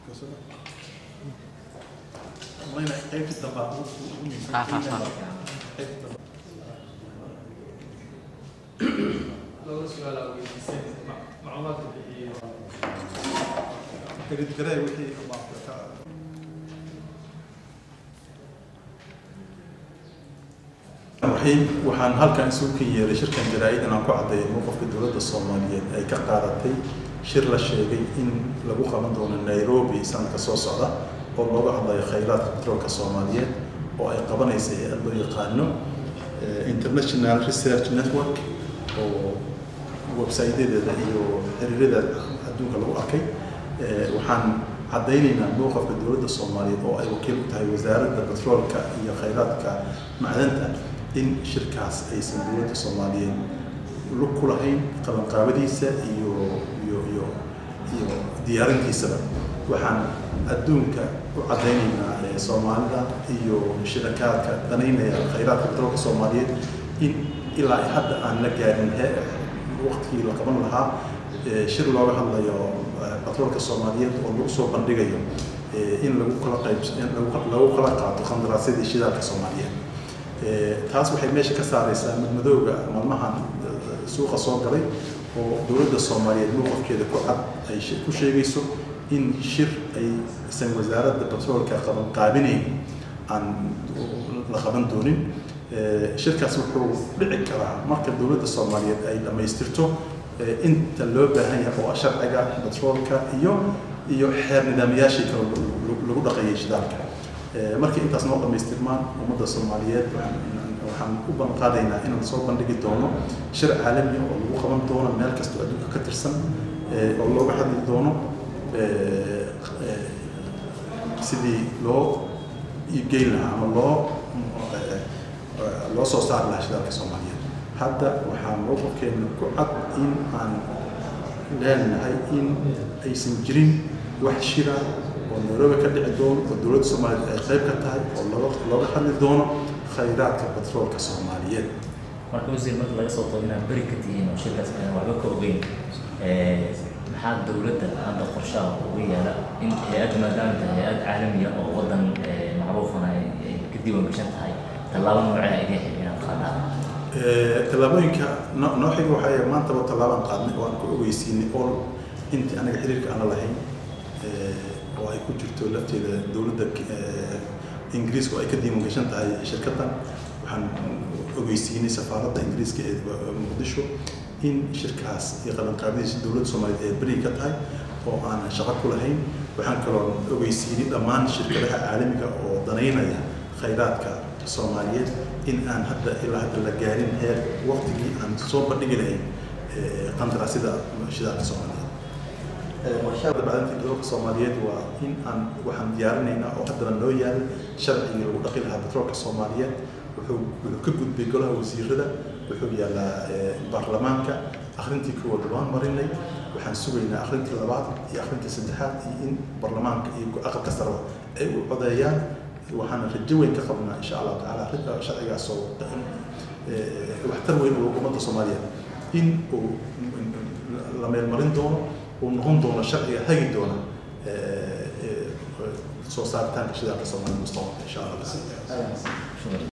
Ha, ha, ha. laba su-aal aa weydiiseen ma- macluumaadka bixiye raxiim waxaan halkan isugu kan yeeray shirkan jaraa-id inaan ku caddeeyo mowqafka dowladda soomaaliyeed ay ka qaadatay shir la sheegay in lagu qaban doono nairobi sanadka soo socda oo looga hadlayo khayraadka petroolka soomaaliyeed oo ay qabanaysa hay-ad loo yaqaano eh, international research network oo websaydedeeda iyo xiriiradeeda adduunka lagu arkay Eh, waxaan caddaynaynaa mowqafka dowladda soomaaliyeed oo ay wakiil u tahay wasaaradda petroolka iyo khayraadka macdanta in shirkaas aysan dowladda soomaaliyeed lug ku lahayn qabanqaabadiisa iyo iyo iyo iyo diyaarintiisaba waxaan adduunka u caddaynaynaa eh, soomaalida iyo shirakaadka danaynaya khayraadka petroolka soomaaliyeed in ilaa hadda aan la gaarin he waqtigii la qaban lahaa eh, shir looga hadlayo eh, petroolka soomaaliyeed oo lagu soo bandhigayo eh, in lagu kala qayb in lagu- lagu kala qaato khandaraasyadii shidaalka soomaaliyeed Eh, taas waxay meesha ka saaraysaa madmadowga maalmahan eh, suuqa soo galay oo dowladda soomaaliyeed mowqafkeeda ku cad ay she- ku sheegayso in shir aysan wasaaradda petroolka qaban qaabinayn aan la qaban doonin Eh, shirkaas wuxuu dhici karaa marka dowladda soomaaliyeed ay dhammaystirto eh, inta loo baahan yahay oo ah sharciga petroolka iyo iyo xeer nidaamyaashii kale lagu- lagu- lagu dhaqeeyay shidaalka Eh, markii intaas noo dhammaystirmaan ummadda soomaaliyeed waxaan- waxaan u ballanqaadaynaa inaan soo bandhigi doono shir caalami ah oo lagu qaban doono meel kastoo adduunka ka tirsan eh, oo looga hadli doono eh, eh, sidii loo iibgeyn lahaa ama loo eh, eh, loo soo saari lahaa shidaalka soomaaliyeed hadda waxaa mowqafkeena ku cad in aan leenahay in aysan jirin wax shira oo nairobi ka dhici doono oo dowladda soomaaliyeed ay qayb ka tahay oo looga looga hadli doono khayraadka petroolka soomaaliyeed marka wasiir marka laga soo tago inaad beri ka tihiin oo shirkaas aan waxba ka ogeyn ee, maxaa dowladda hadda qorshaha ugu yaala in hay-adda maadaama tahay hay-ad caalamiya oo wadan ee, macruufana ay ay ka diiwaan gashan tahay tallaabo noocee idin xil inaad qaadaan Eh, tallaabooyinka no- noo xiga waxaa yahay maantaba tallaabaan qaadnay oo aan ku ogeysiinay oo intii anaga xiriirka aan la lahayn eh, oo ay ku jirto lafteeda dowladda eh, ingiriiska oo ay ka diiwan gashan tahay shirkaddan waxaan ogeysiinay safaaradda ingiriiska ee eh, muqdisho in shirkaas iyo qabanqaabadiisa dowladda soomaaliyeed ee beri ka tahay oo aanan shaqo ku lahayn waxaan kaloo ogeysiinay dhammaan shirkadaha caalamiga oo danaynaya khayraadka soomaaliyeed in aan hadda ilaa hadda la gaarin heer waqtigii aan soo bandhigi lahayn eh, qandaraasyada shidaalka soomaaliyeed warshada bacdinta petroolka soomaaliyeed waa in aan waxaan diyaarinaynaa oo haddana noo yaal sharcigii lagu dhaqi lahaa petroolka soomaaliyeed wuxuu wuxuu ka gudbay golaha wasiirada wuxuu yaalaa eh, baarlamaanka akhrintii koowaad waan marinay waxaan sugaynaa akhrintii labaad iyo akhrintii saddexaad iyo in baarlamaanka iyo aqalka sareba ay u codeeyaan waxaana rajo weyn ka qabnaa insha allahu tacaala arrinta sharcigaas oo eh, waxtar weyn u ummadda soomaaliyeed in uu la meelmarin doono uu noqon doono sharciga hagi doona eh, eh, soo saaritaanka shidaalka soomaaliya mustaqbalka insha allah Shukran.